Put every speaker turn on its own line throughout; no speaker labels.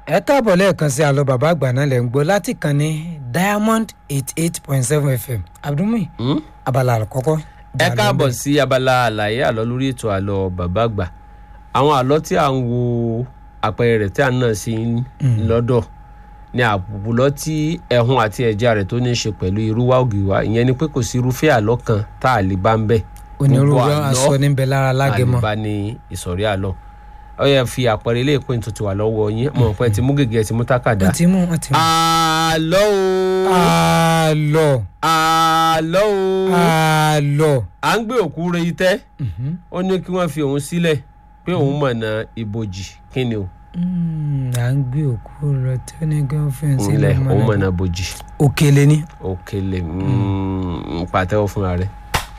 ẹ káàbọ̀ lẹ́ẹ̀kan sí àlọ́ bàbá àgbà náà lẹ́ ń gbọ́ láti kàn ní diamond eight eight point seven fm abdulmi
Hmm?
abala àkọ́kọ́.
ẹ káàbọ̀ sí abala àlàyé àlọ́ lórí ètò àlọ́ bàbá àgbà àwọn àlọ́ tí à ń wo àpẹẹrẹ rẹ̀ tí à ń nà sí lọ́dọ̀ ni àbùbùlọ́ tí ẹ̀hún àti ẹ̀já rẹ̀ tó ní í ṣe pẹ̀lú irúwá ògìwá ìyẹn ni pé kò sí irúfẹ́ àlọ́ kan tá a lè bá ń bẹ̀
onírúurú
Gbogbo àlọ́
aṣọ níbẹ̀ lára lágẹmọ.
àlebá ní ìsọ̀rí àlọ́ ó yẹ fi àpẹẹrẹ ilé ìpín tó ti wà lọ́wọ́ yín mọ̀ pé ẹ ti mú gègé ẹ ti mú tákàdá.
wọ́n ti mú wọ́n ti mú.
àlọ́ o
àlọ́
àlọ́ o
àlọ́.
à ń gbé òkú re itẹ́
Mhm.
ó ní kí wọ́n fi òun sílẹ̀ pé òun mọ̀nà ibojì kí ni o
Mm, à ń gbé òkú rẹ tí ó ní girlfriend
ilẹ̀
sílẹ̀
òun
mọ́lẹ̀.
mọ̀nà bojì
òkèlè ni.
òkèlè mm, pàtẹ́wọ́ fúnra rẹ̀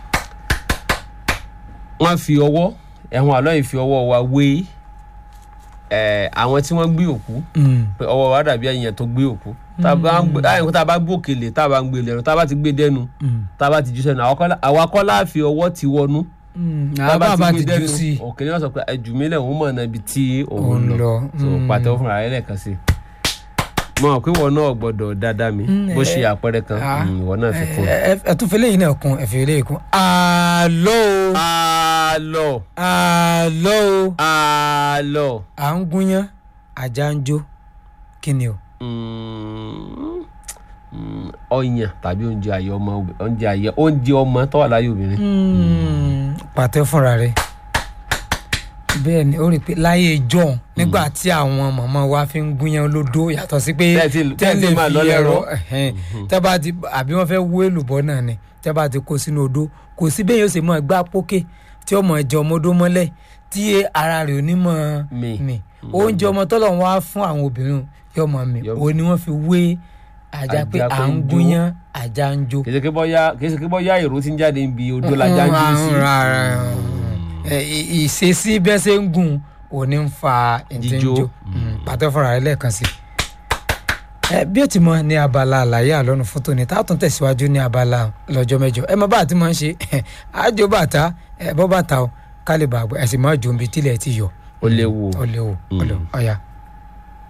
wọ́n fi ọwọ́ ẹ̀hún àlọ́ yìí fi ọwọ́ wa wé ẹ̀, àwọn tí wọ́n gbé òkú
Mm.
pé ọwọ́ wa dàbí ẹ̀yìn tó gbé òkú tá a bá ń gbé láyìn kó tá a bá gbé òkèlè tá a bá ń gbé lẹ́nu tá a bá ti gbé dẹ́nu
Mm.
tá a bá ti jù sẹ́nu àwa kọ́- àwa kọ́ la fi ọwọ́ ti wọnú
Mm.
tá a
àbá bá ti
gbé
jù sí i.
òkèlè náà sọ pé ẹjù mi lẹ̀ òun mọ̀ náà ibi tí òun
Òun
lọ
lọ.
so
Mm.
pàtẹ́wọ́ fúnra rẹ̀ lẹ́ẹ̀kan sí i mo mọ̀ pé ìwọ náà gbọ́dọ̀ dáadáa mi
Mm,
bó
ẹ-
ṣe àpẹẹrẹ kan
Ah.
mm, ìwọ náà fi kún un.
ẹ ẹ- ẹ tún fi léyìn náà kún ẹ fi léyìn kún. àlọ́ o
àlọ́
àlọ́ o
àlọ́
à ń gúnyán ajá ń jó kí ni o.
mm, mm, ọyàn tàbí oúnjẹ ayé ọmọ obì- oúnjẹ ayé oúnjẹ ọmọ tó wà láyé obìnrin.
pàtẹ fúnra rẹ bẹ́ẹ̀ ni ó rí i pé láyé john nígbà tí àwọn màmá wa fi ń gúnyán lódó yàtọ̀ sí pé
Tẹ́ ti- tẹ́ ti
lè
máa
fi
lọ lẹ́rọ.
ẹ̀hẹ́n, tẹ́ bá ti àbí wọ́n fẹ́ wú èlùbọ́ náà ni tẹ́ bá ti kó sínú odó kò sí bẹ́ẹ̀ yóò ṣe máa gbá pókè tí ọmọ ẹ̀jẹ̀ ọmọdó mọ́lẹ̀ tí ara rẹ̀ ò ní mọ̀
Mi.
mi oúnjẹ ọmọ tọ́lọ̀ wá fún àwọn obìnrin yóò mọ̀ mi
Yọ-
òun ni wọ́n fi wé ajá pé
Ajá
à
pé
ń
ń jó.
gúnyán ajá ń jó
kì í ṣe pé bọ́yá kì í ṣe pé bọ́yá èrò tí ń jáde níbi odò lajá ń jó sí.
rárá ẹ, ì- ìṣesí bẹ́ẹ̀ ṣe ń gùn òní ń fa
Jíjó.
ìdíjó pàtó fúnra rẹ lẹ́ẹ̀kan sí. ẹ bí ó ti mọ ní abala àlàyé àlọ́nu fótó ni tá a tún tẹ̀síwájú ní abala lọ́jọ́ mẹ́jọ ẹ mọ bá a ti máa ń ṣe àjò bàtà ẹ bọ́ bàtà o ká lè bàgbẹ́ ẹ sì máa jò ń bi tílẹ̀ ti yọ
ó léwu o.
ọ lè wò ọ lè wò ọ̀ya.